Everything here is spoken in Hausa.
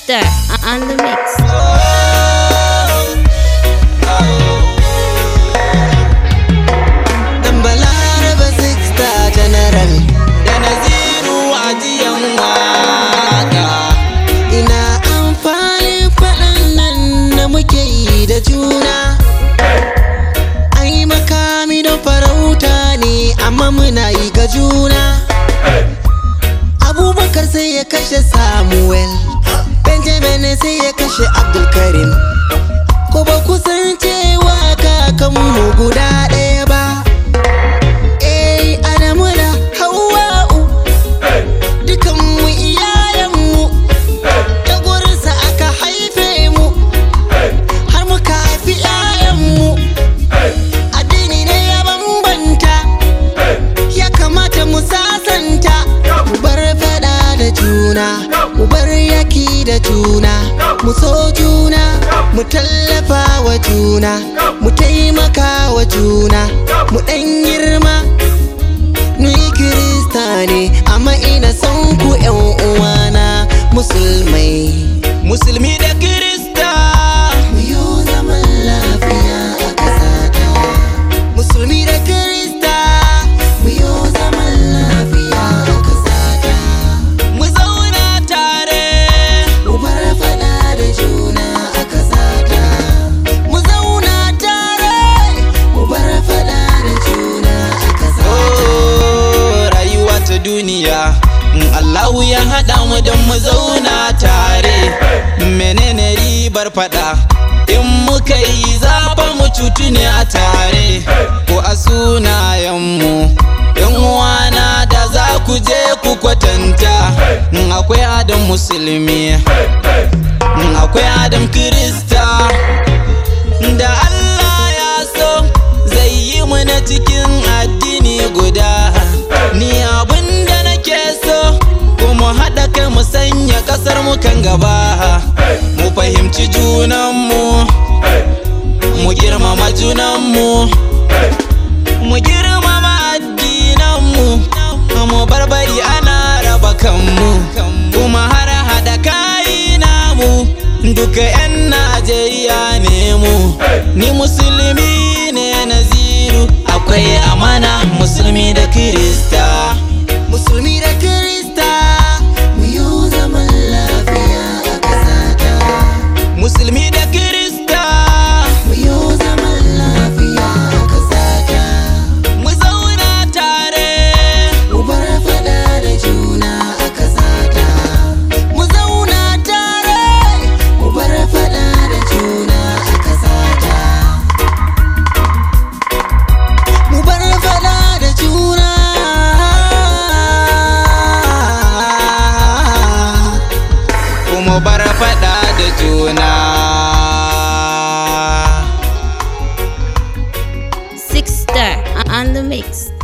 Star on the mix. Dan Balaraba Sixta General da Naziru ajiyan waka. Ina amfani faɗan nan da muke yi da juna. Ai makami don farauta ne amma muna yi ga juna. Abubakar sai ya kashe Samuel, Benjamin sai ya kashe Abdulkarim. Ko ba ku san cewa kakanmu guda ɗaya ba. Eh, Adamu da Hawwa'u dukanmu iyayenmu ta gurinsa aka haife mu har muka haifi 'ya'yanmu addini ne ya bambanta ya kamata mu sasanta mu bar fada da juna mu bar yaki da juna mu so juna mu tallafa wa juna mu taimaka wa juna mu ɗan girma ni kirista ne amma ina son ku yan uwana musulmai musulmi da kirista mu yi zaman lafiya a ƙasata musulmi da kirista mu yi zaman lafiya a ƙasata mu zauna tare mu bar fada da juna a ƙasata mu zauna tare mu bar fada da juna a ƙasata rayuwa ta duniya in Allahu ya haɗa mu don mu zauna tare menene ribar fada in muka yi zaɓa mu cutu ne a tare ko a sunayenmu yan uwana da za ku je ku kwatanta in akwai adam musulmi in akwai adam kirista da Allah ya so zai yi mu na cikin addini guda ni abin da nake so kuma haɗa kai mu sanya ƙasar mu kan gaba mu fahimci junanmu mu girmama junanmu mu girmama addinanmu mu barbari ana raba kanmu kuma har haɗa kayi namu duka 'yan najeriya ne mu ni musulmi ne naziru akwai amana musulmi da kirista musulmi da kirista mu yi zaman lafiya a ƙasata musulmi da kirista mu yi zaman lafiya a ƙasata mu zauna tare mu bar fada da juna a ƙasata mu zauna tare mu bar fada da juna a ƙasata mu bar fada da juna kuma bar fada da juna Six Star on the mix.